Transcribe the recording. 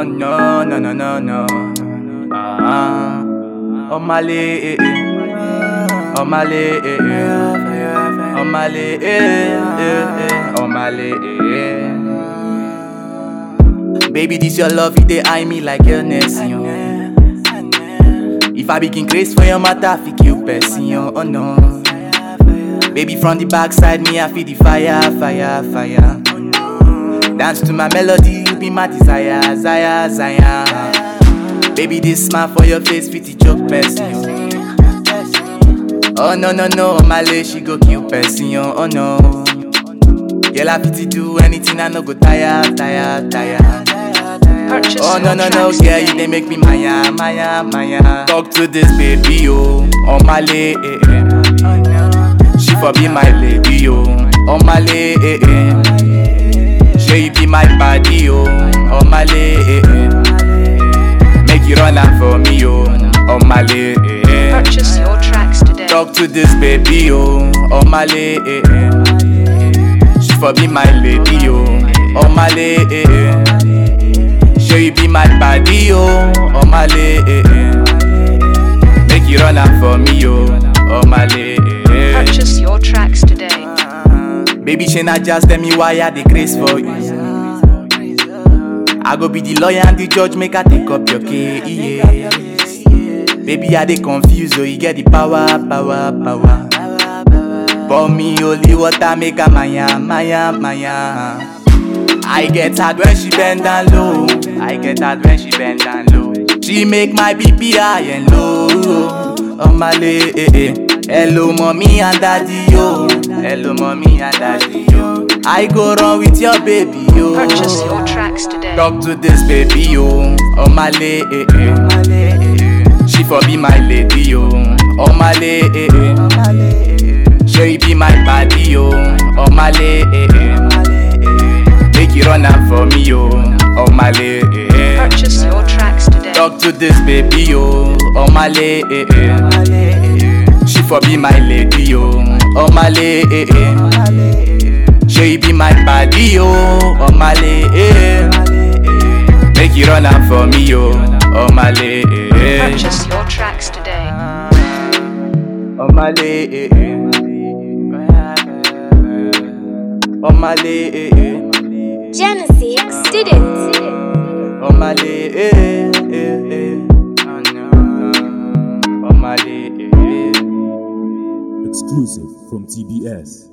Oh no, no, no, no, no. Ah, oh Mali, eh, eh. oh Mali, eh, eh. oh Mali, eh, eh, eh. oh Mali, eh, eh. Baby, this your love, you dey eye me like illness, yo. If I begin craze for your matter, fi kill person, yo. Oh no. Baby, from the backside, me I feel the fire, fire, fire. Dance to my melody, you be my desire, Zaya, Zaya. Baby, this smile for your face, fit the joke person, yo. Oh no, no, no, my lady, she go kill person, yo. Oh no. Girl, I fit to do anything, I no go tire, tire, tire. Purchase Oh no your no no, tracks girl, today. you dey make me maya maya maya. Talk to this baby oh, on my lay eh eh. She for be my lady oh, on my lay eh eh. She you be my body oh, on my lay eh eh. Make you run am for me oh, on my lay eh eh. Purchase your tracks today. Talk to this baby oh, on my lay eh eh. She for be my lady oh, on my lay eh eh. Sure you be my body oh, on my lay eh eh. Make you run am for me oh, on my lay eh eh. Purchase your tracks today. Baby Shana just tell me why I dey craze for you. I go be the lawyer and the judge, make I take up your case. Yeah. Baby, I dey confused, oh, you get the power, power, power. For me, only water make a maya, maya, maya. I get hard when she bend down low. I get hard when she bend down low. She make my BP high and low. Oh my lay, eh, eh. Hello, mommy and daddy, yo. Hello, mommy and daddy, yo. I go run with your baby, yo. Purchase your tracks today. Talk to this baby, yo. Oh my lay, eh, eh. She for be my lady, yo. Oh my lay, eh, eh. She be my body, yo. Oh my lay, eh, eh. Make you run am for me, yo. Oh my lay, eh, eh. Purchase your tracks today. Talk to this baby, yo. Oh my lay, eh, eh. She for be my lady, yo. Oh my lay, eh, eh. She be my body, yo. Oh my lay, eh. Make you run am for me, yo. Oh my lay, eh. Purchase your tracks today. Oh my lay, eh, eh. Oh my lay, eh, eh. Genesis did it. Oh my lay, eh, eh, eh. Oh my lay, eh, eh. Exclusive from TBS.